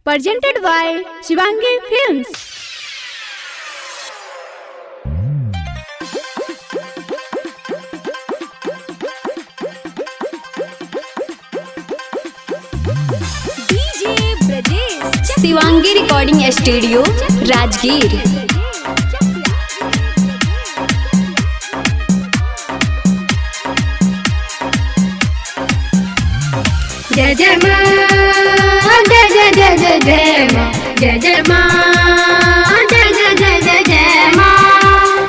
presented by Shivangi Films. DJ Brajesh Shivangi recording studio Rajgir जय जय माँ जय जय जय जय जय माँ जय जय माँ जय जय जय जय जय माँ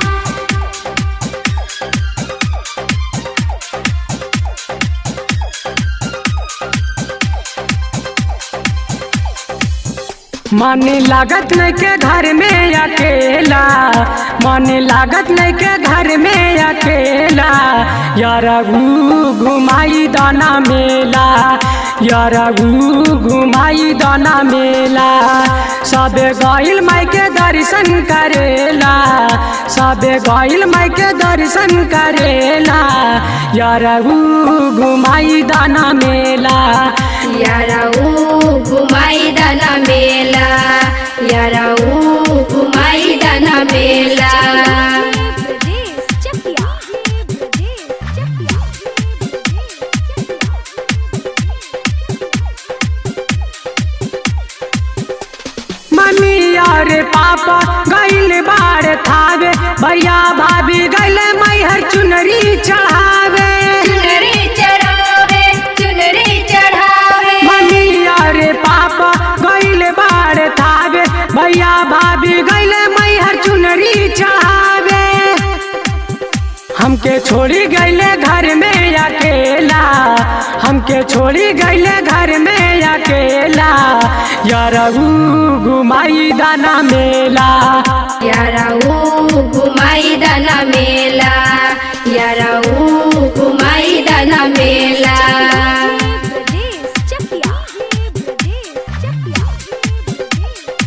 मन लागत नहीं के घर में अकेला मन लागत नहीं के घर में अकेला यार घुमाई दाना मेला यार घुमाई दाना मेला सबे गइल माई के दर्शन करेला सबे गइल माई के दर्शन करेला यार घुमाई दाना मेला यारा ऊ घुमाई दाना मेला यारा ऊ घुमाई दाना मेला Brajesh Chakia. Brajesh Chakia. Mummy और पापा गइल बाड़ थावे भैया भाभी गइल मैहर चुनरी चढ़ावे चुनरी चढ़ावे चुनरी चढ़ावे मम्मी और पापा गइल बाड़ थावे भैया भाभी गइल मैहर चुनरी चढ़ावे हमके छोड़ी गइले घर में अकेला हमके छोड़ी गइले घर में अकेला यार घुमाई दाना मेला यारा ऊ घुमाई दाना मेला यारा ऊ घुमाई दाना मेला Brajesh Chakia. Brajesh Chakia.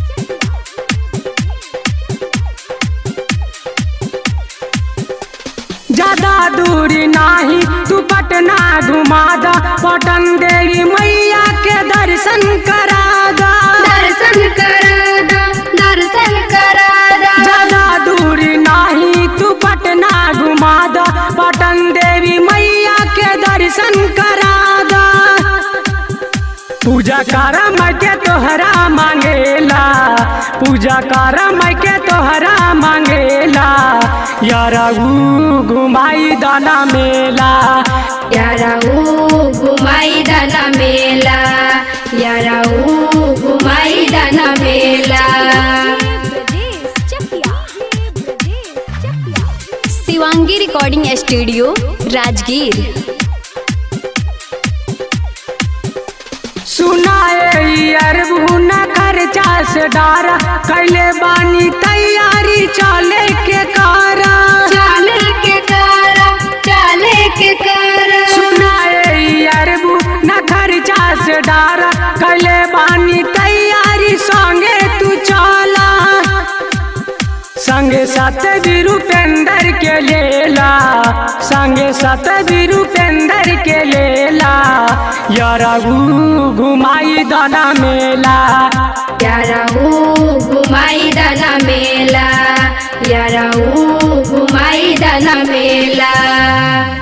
ज्यादा दूरी नाही तू पटना घुमा दा पटन देवी मैया के दर्शन करा दा दर्शन करादा दर्शन करादा ज्यादा दूरी नाही तू पटना घुमा दा पटन देवी मैया के दर्शन करा दा पूजा कर मैं के तोहरा मांगेला पूजा कर मैं के तोहरा मांगेला यारा घुमाई दाना मेला यारा ऊ घुमाई दाना मेला यारा ऊ घुमाई दाना मेला Brajesh Chakia. Brajesh Chakia. Shivangi recording studio Rajgir सुनाए अरबू न खर्चा से डारा कैले बानी तैयारी चले के कारा चाले के कारा चाले के कारा सुनाए अरबू न खर्चा से डारा कैले बानी तैयारी संगे तू चला संगे साथ भी रूपेंद्र के लेला संगे साथ भी रूपेंद्र के लेला यारा घुमाई दाना मेला यारा ऊ घुमाई दाना मेला यारा ऊ घुमाई दाना मेला